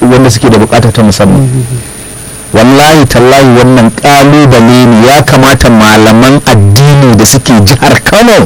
wanda suke da bukata ta musamman wallahi tallahi wannan kalubale ne ya kamata malaman addini da suke jihar kano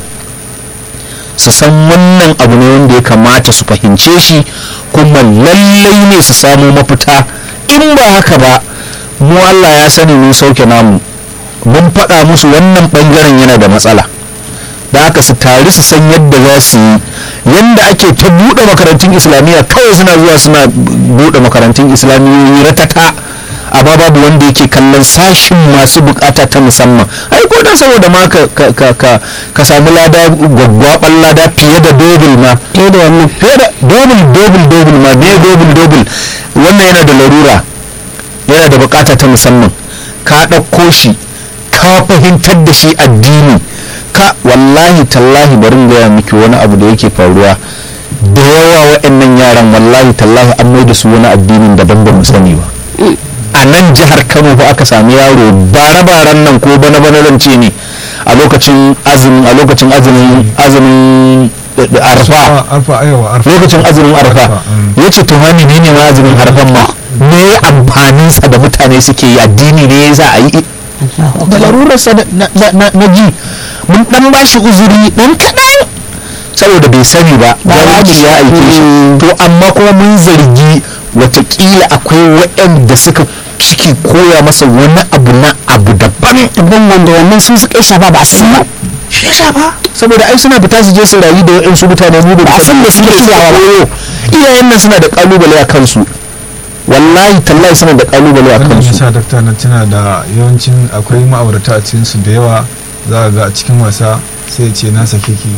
su san wannan abu ne wanda ya kamata su fahimce shi kuma lallai ne su samu mafita in ba haka ba mu allah ya sani mun sauke namu mun faɗa musu wannan ɓangaren yana da matsala da haka su tari su san yadda za su yi yadda ake ta buɗe makarantun islamiyya kawai suna zuwa suna buɗe makarantun islamiyyoyi ratata amma babu wanda yake kallon sashin masu bukata ta musamman ai ko dan saboda ma ka ka ka ka, ka samu lada gwaggwaban lada fiye da dobil ma fiye da wannan fiye da dobil dobil dobil ma me dobil dobil wannan yana da larura yana da bukata ta musamman ka ɗauko shi ka fahimtar da shi addini ka wallahi tallahi bari in gaya miki wani abu da yake faruwa da yawa wa'annan yaran wallahi tallahi an mai da su wani addinin daban ba mu sani ba a nan jihar kano fa aka sami yaro bare-baren nan ko bana-bana zance ne a lokacin azumin a lokacin azumin azumin arfa arfa aiwa arfa lokacin azumin arfa ya ce to hani ne ne ma azumin arfan ma me amfaninsa da mutane suke yi addini ne za a yi da larurarsa na ji mun dan ba shi uzuri dan kaɗan saboda bai sani ba jahilci ya aike shi to amma kuma mun zargi watakila akwai waɗanda suka ciki koya masa wani abu na abu daban abin wanda wannan sun suka yi shafa ba a san ba shi ya ba saboda ai suna fita su je su rayu da waɗansu mutane mu da Ba a san me suke shiryawa ba. koyo iyayen nan suna da kalubale a kansu wallahi tallahi suna da kalubale a wannan kansu yasa dakta na tuna da yawancin akwai ma'aurata a cikin su da yawa za a ga a cikin wasa sai ya ce na sake ki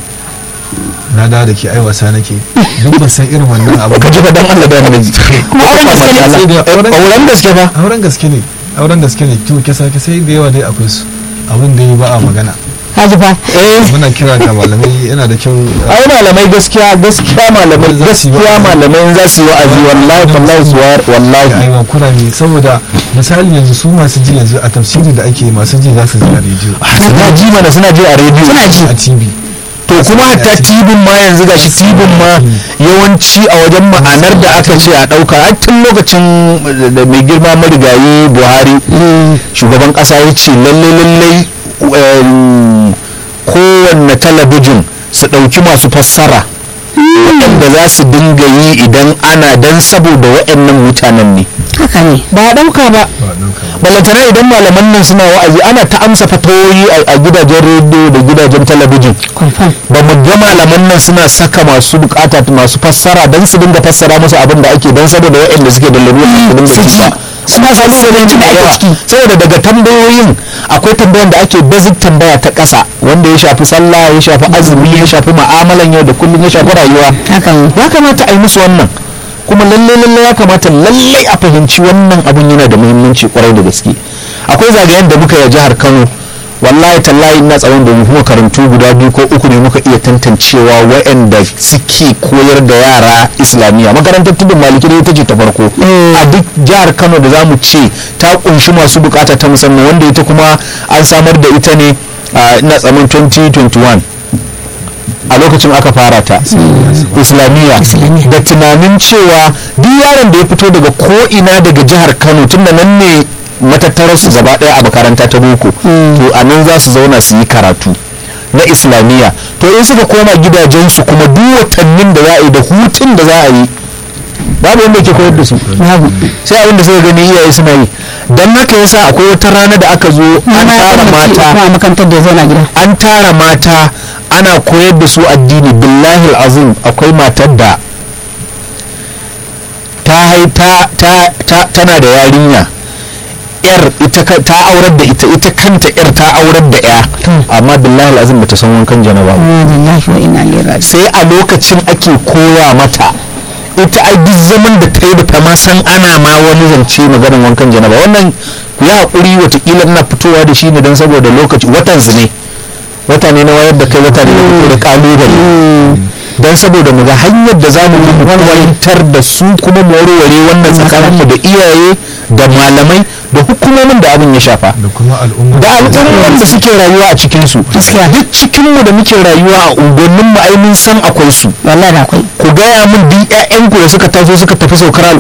na da da ke ai wasa nake duk ban san irin wannan abu ka ji fa dan Allah da annabi Kuma auren gaske ne. Sai da auren- auren gaske fa auren gaske ne auren gaske ne to kisa sai da yawa dai akwai su abin da yi ba a magana kaji fa eh muna kira ga malamai yana da kyau ai malamai gaskiya gaskiya malamai Za su yi gaskiya wa'azi. malamai za su yi wa'azi wallahi wallahi su war ga wallahi aiwa kurame saboda misali yanzu su masu ji yanzu a tafsiri da ake masu ji za su ji a rediyo suna ji mana suna ji a rediyo suna ji a tv to kuma hatta tibin ma yanzu gashi tibin ma yawanci a wajen ma'anar da aka ce a ɗauka a tun lokacin da mai girma marigayi buhari shugaban ƙasa ya ce lalle lalle em, kowanne talabijin su ɗauki masu fassara waɗanda za su dinga yi idan ana dan saboda waɗannan mutanen ne haka ne ba a ɗauka ba ba ɗauka ba. balantana idan malaman nan suna wa'azi ana ta amsa fatawoyi a- a gidajen rediyo da gidajen talabijin confirm ba mu ga malaman nan suna saka masu bukata masu fassara don su dinga fassara musu abin da ake don saboda waɗanda suke da lalura su dinga su ji ji. ba suna samu abinci da ake ciki saboda daga tambayoyin akwai tambayan da ake basic tambaya ta ƙasa wanda ya shafi sallah ya shafi azumi ya shafi ma'amalan yau da kullum ya shafi rayuwa haka ne ya kamata a yi musu wannan kuma lalle lalle ya kamata lalle a fahimci wannan abun yana da muhimmanci kwarai da gaske akwai zagayen da muka yi a jihar kano wallahi tallahi ina tsawon da mu makarantu guda biyu ko uku ne muka iya tantancewa waɗanda suke koyar da yara islamiyya makarantar tudun maliki ne ita ce ta farko a duk jihar kano da zamu ce ta kunshi masu bukata ta musamman wanda ita kuma an samar da ita ne a ina tsaman 2021 a lokacin aka fara ta islamiyya da tunanin cewa duk yaron da ya fito daga ko'ina daga jihar kano tunda nan ne matattararsu gaba daya a makaranta ta boko to a nan za su zauna su yi karatu na islamiyya to in suka koma gidajensu kuma duk watannin da za a yi da hutun da za a yi babu wanda ke koyar da su babu sai abin da suka gani iyaye suna yi don haka yasa akwai wata rana da aka zo an tara mata kuma makarantar da ya zauna gida an tara mata ana koyar da su addini billahi azim akwai matar da ta hai- ta ta ta tana da yarinya yar ita ka- ta aurar da ita ita kanta yar ta aurar da ya amma billahi azim bata san wankan janaba ba inna lillahi wa inna ilaihi raji'un sai a lokacin ake koya mata ita ai duk zaman da ta yi da ta ma san ana ma wani zance maganin wankan janaba wannan ku yi haƙuri watakila ina fitowa da shi ne don saboda lokaci watan su ne wata ne na wayar da kai wata ne na fito da kalubale don saboda mu ga hanyar da za mu bi mu fahimtar da su kuma mu warware wannan tsakaninmu da iyaye da malamai da hukumomin da abin ya shafa da kuma al'umma da al'umman da suke rayuwa a cikinsu Gaskiya. duk cikinmu da muke rayuwa a unguwannin mu ai mun san akwai su wallahi da akwai ku gaya min duk ƴaƴanku da suka taso suka tafi saukar